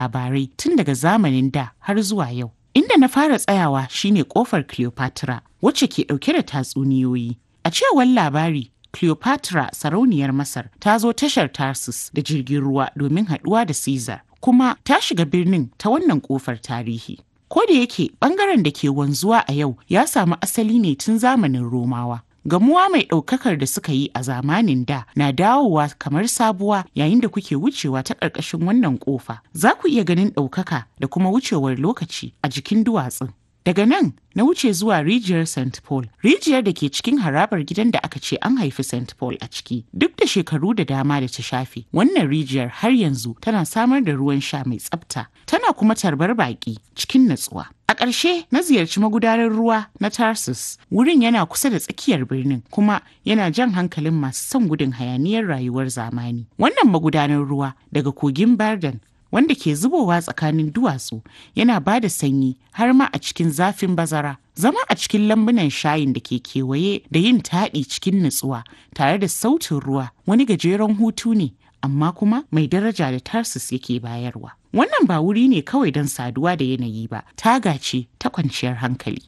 labarai tun daga zamanin da har zuwa yau. Inda na fara tsayawa shine kofar Cleopatra wacce ke ɗauke da tatsuniyoyi. A cewar labari, Cleopatra sarauniyar Masar ta zo tashar Tarsus da jirgin ruwa domin haɗuwa da Caesar, kuma ta shiga birnin ta wannan kofar tarihi. Ko da yake bangaren da ke wanzuwa a yau ya samu asali ne tun zamanin Romawa. Gamuwa mai ɗaukakar da suka yi a zamanin da na dawowa kamar sabuwa yayin da kuke wucewa ta ƙarƙashin wannan ƙofa. Za ku iya ganin ɗaukaka da kuma wucewar lokaci a jikin duwatsun. Daga nan na wuce zuwa rijiyar St. Paul, rijiyar da ke cikin harabar gidan da aka ce an haifi St. Paul a ciki. Duk da shekaru da dama da ta shafe, wannan rijiyar har yanzu tana samar da ruwan sha mai tsafta, tana kuma tarbar baƙi cikin natsuwa. A ƙarshe na ziyarci magudanar ruwa na Tarsus, wurin yana kusa da tsakiyar birnin kuma yana jan hankalin masu son gudun hayaniyar rayuwar zamani. Wannan magudanar ruwa daga kogin Bardan wanda ke zubowa tsakanin duwatsu yana ba da sanyi har ma a cikin zafin bazara. Zama a cikin lambunan shayin da ke kewaye da yin taɗi cikin nutsuwa tare da sautin ruwa wani gajeren hutu ne amma kuma mai daraja da Tarsus yake bayarwa. Wannan ba wuri ne kawai don saduwa da yanayi ba, taga ce ta kwanciyar hankali.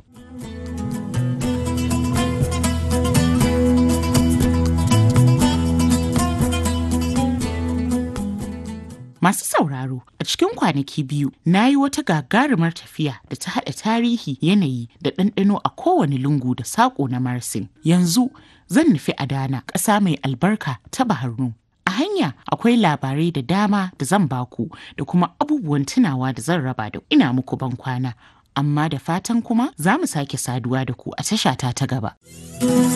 Masu sauraro a cikin kwanaki biyu na yi wata gagarumar tafiya da ta haɗa tarihi yanayi da ɗanɗano a kowane lungu da saƙo na Marsin. Yanzu zan nufi Adana ƙasa mai albarka ta Baharnu. A hanya akwai labarai da dama da zan baku da kuma abubuwan tunawa da zan raba da ina muku ban kwana. Amma da fatan kuma za mu sake saduwa da ku a tashata ta gaba.